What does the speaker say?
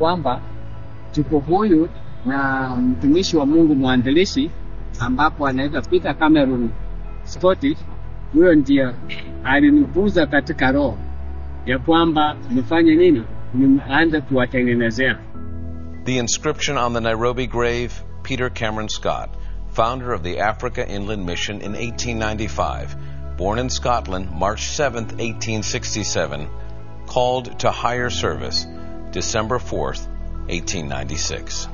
kwamba tuko huyu na mtumishi wa Mungu mwanzilishi ambapo anaitwa Peter Cameron Scott. Huyo ndiye aliniguza katika roho ya kwamba nifanye nini, nianze kuwatengenezea. The inscription on the Nairobi grave Peter Cameron Scott, founder of the Africa Inland Mission in 1895, born in Scotland March 7, 1867, called to higher service December 4, 1896.